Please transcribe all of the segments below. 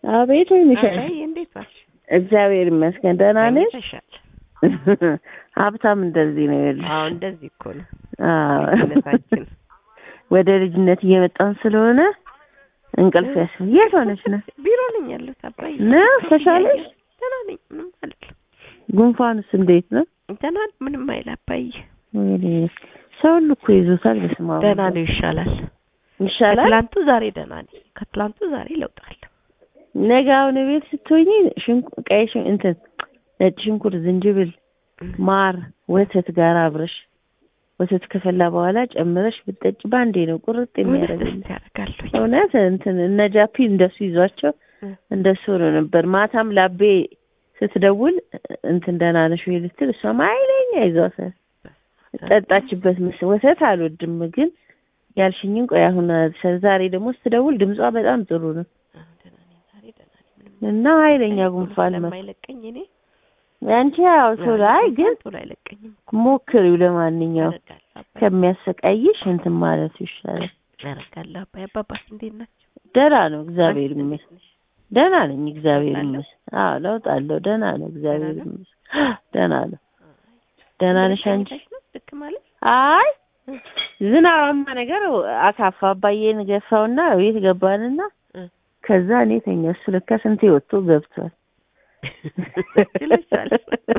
አቤት ወይ ሚሻል አይ እንዴት ዋልሽ? እግዚአብሔር ይመስገን ደህና ነሽ? ተሻል። ሀብታም እንደዚህ ነው ይኸውልሽ። አዎ እንደዚህ እኮ ነው አዎ። ልጅነታችን። ወደ ልጅነት እየመጣን ስለሆነ እንቅልፍ ያስ የት ሆነች ነው ቢሮ ነኝ ያለሁት አባዬ። ነው ተሻለሽ? ደህና ነኝ ምንም አልልም። ጉንፋንስ እንዴት ነው? ደህና ነኝ ምንም አይል አባዬ። ወይኔ ሰው ሁሉ እኮ ይዞታል። በስመ አብ ደህና ነው ይሻላል። ይሻላል። ከትላንቱ ዛሬ ደህና ነኝ። ከትላንቱ ዛሬ ለውጣለሁ። ነገ አሁን ቤት ስትሆኚ ሽንኩ ቀይ ሽን እንትን ነጭ ሽንኩርት፣ ዝንጅብል፣ ማር፣ ወተት ጋር አብረሽ ወተት ከፈላ በኋላ ጨምረሽ ብትጠጪ ባንዴ ነው ቁርጥ የሚያደርግልሽ። ደስ ያደርጋለሁ። እውነት እንትን እነ ጃፒ እንደሱ ይዟቸው እ። እንደሱ ነው ነበር። ማታም ላቤ ስትደውል እንትን ደህና ነሽ ወይ ልትል እሷም ኃይለኛ ይዟታል። ጠጣችበት ምስ ወተት አልወድም ግን ያልሽኝን ቆይ አሁን ዛሬ ደግሞ ስትደውል ድምጿ በጣም ጥሩ ነው ደህና ነኝ ዛሬ ደህና ነኝ ምንም እና ኃይለኛ ጉንፋን መ ስለማይለቀኝ እኔ ያንቺ ያው ቶሎ አይ ግን ቶሎ አይለቀኝም። ሞክሪው ለማንኛውም አደርጋለሁ አባዬ ከሚያሰቃይሽ እንትን ማለቱ ይሻላል። አደርጋለሁ አባዬ። አባባስ እንዴት ናቸው? ደህና ነው እግዚአብሔር አንቺስ ይመስገን። እንዴት ነሽ? ደህና ነኝ እግዚአብሔር ለውጥ አለው? ይመስገን። አዎ ለውጥ አለው። ደህና ነው እግዚአብሔር ደህና ነው? ይመስገን። ደህና ነው። ደህና ነሽ አንቺ? ተኝተሽ ነው ልክ ማለት አይ ዝናባማ ነገር አካፋ አባዬን ገፋውና ቤት ገባንና እ። ከዛ እኔ ተኛ። እሱ ለካ ስንቴ ወጥቶ ገብቷል። ይለሻል።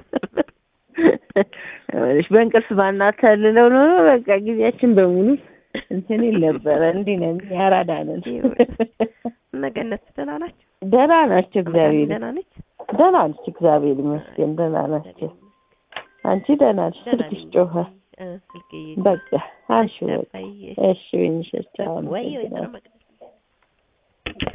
እሺ በእንቅልፍ ባናታልለው ኖሮ በቃ ጊዜያችን በሙሉ እንትን ይል ነበረ። እንዲህ ነን ያራዳ ነን። እነ ገነት ደህና ናቸው? ደህና ናቸው እግዚአብሔር ደህና ነች? ደህና ነች እግዚአብሔር ይመስገን ደህና ናቸው። አንቺ ደህና ነሽ? ስልክሽ ጮኸ። እ፣ ስልኬ በቃ አንሺ በቃ አባዬ እሺ ወይንሽ ቻው ወይ ወይ አመሰግናለሁ። መቅደስ